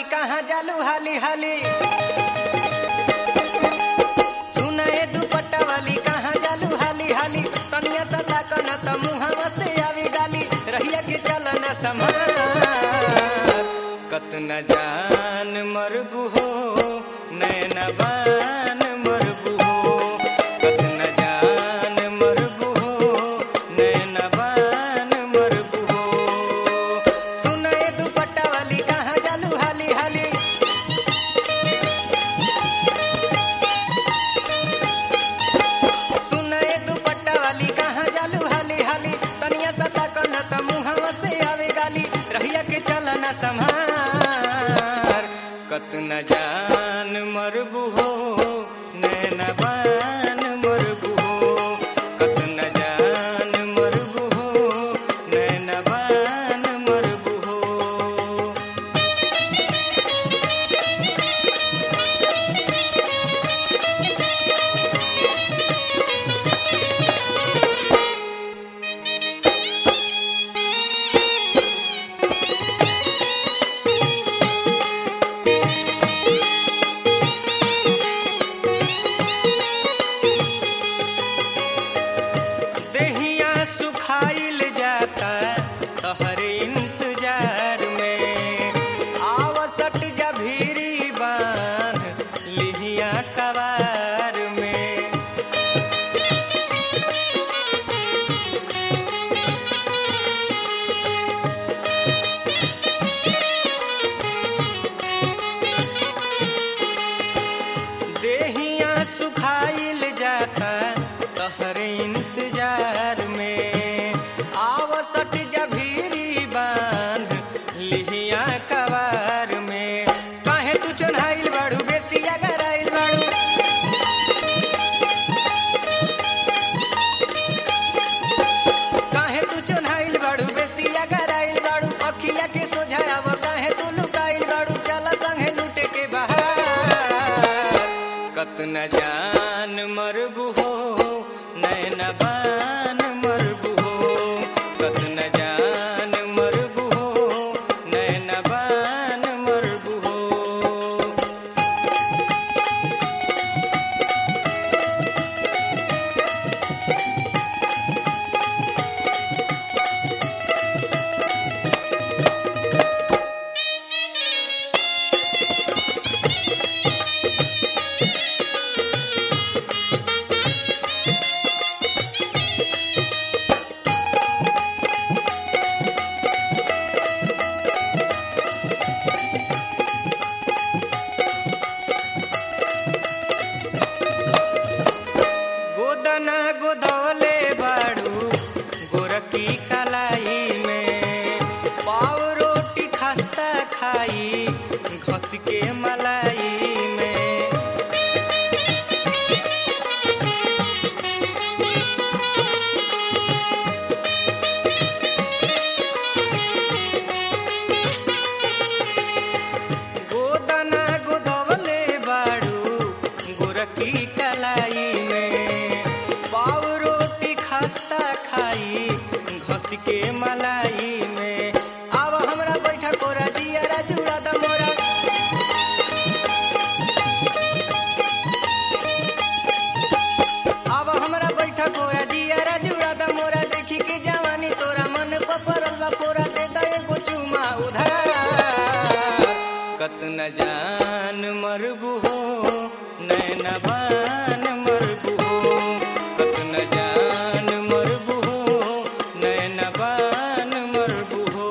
कहाँ जालू हाली हाली सुनाए दुपट्टा वाली कहाँ जालू हाली हाली तनिया सता कन त मुहावा से आवी गाली रहिया के चलन समार कतना जान मरबू हो नैना बान मरबू हो कतना जान मरबू हो नैना बान मरबू हो सुनाए दुपट्टा वाली कहाँ जालू हाली हाली सुनाए दुपट्टा वाली कहाँ जालू हाली हाली तनिया सता कन त मुहावा से आवे गाली रहिया के चलना संभार कतना जान मरबू हो नैना बान मरबू हो कतना जान मरबू हो नैना बान मरबू हो देहिया सुखाइल जाता तहरे इंतजार में आवसट जा भीरी बांध लिहिया कवार में देहिया सुखाइल जाता तहरे इंतजार में आवसट जभीरी बांध लिहिया कवार में काहे तू चढ़ाइल बाड़ू बेसी अगर आइल बाड़ू काहे तू चढ़ाइल बाड़ू बेसी अगर आइल बाड़ू अखिया के सोझाव काहे तू लुकाइल बाड़ू चल संगे लूटे के बहार कतना जान मरबू हो नैना बान मरबू हो कतना जान मरबू हो नैना बान मरबू हो गोदना गोदौले बाड़ू गोरकी कलाई में पाव रोटी खस्ता खाई घस के मलाई में गोदना गोदवले बाड़ू गोरकी कलाई में पाव रोटी खस्ता खाई घस के मलाई में अब हमरा बैठा कोरा जिया जुड़ा द मोरा अब हमरा बैठा कोरा जिया जुड़ा द मोरा देखी के जवानी तोरा मन पपरल पोरा दे दे एगो चुमा उधार कतना जान मरबू हो नैना बान मरबू हो कतना जान मरबू हो नैना बान मरबू हो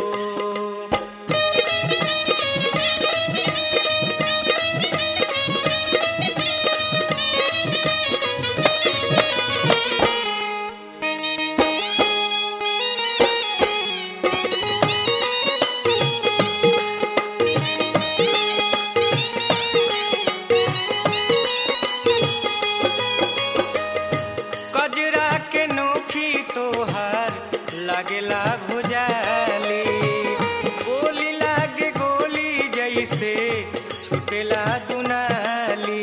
कजरा के नोखी तोहार लागेला भुजाली गोली लागे गोली जैसे छुटेला दुनाली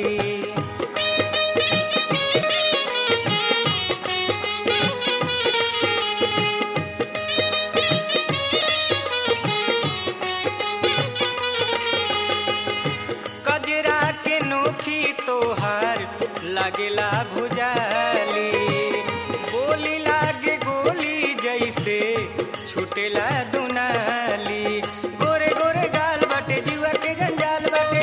छुटेला दुनाली गोरे गोरे गाल बाटे जीवा के जंजाल बाटे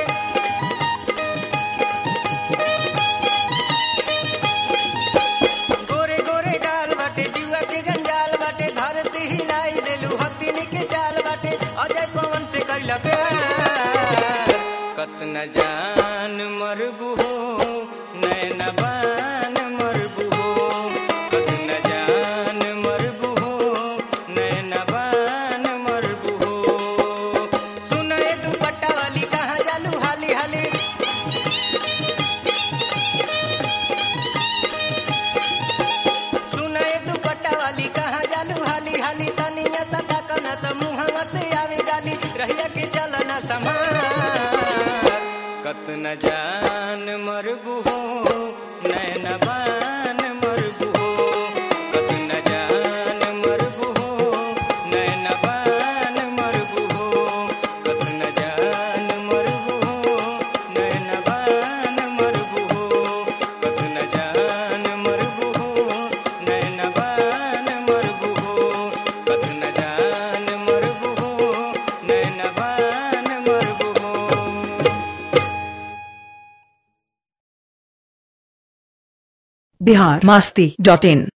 गोरे गोरे गाल बाटे जीवा के जंजाल बाटे धरती हिलाई देलू हथिन के चाल बाटे अजय पवन से कैला प्यार कतना जान मरबू हो नैन बान मरबू हो कतना जान मरबू हो नैन बान मरबू हो सुनाए दुपट्टा वाली कहाँ जालू हाली हाली सुनाए दुपट्टा वाली कहाँ जालू हाली हाली तनिया सदा कना त मुहवा से आवे गाली रहिया के चलना समार कतना जान मरबू हो नैन बान मरबू हो कतना जान मरबू हो नैन बान मरबू हो कतना जान मरबू हो नैन बान मरबू हो कतना जान मरबू हो नैन बान मरबू हो कतना जान मरबू हो नैन बान मरबू हो बिहार मास्ती डॉट इन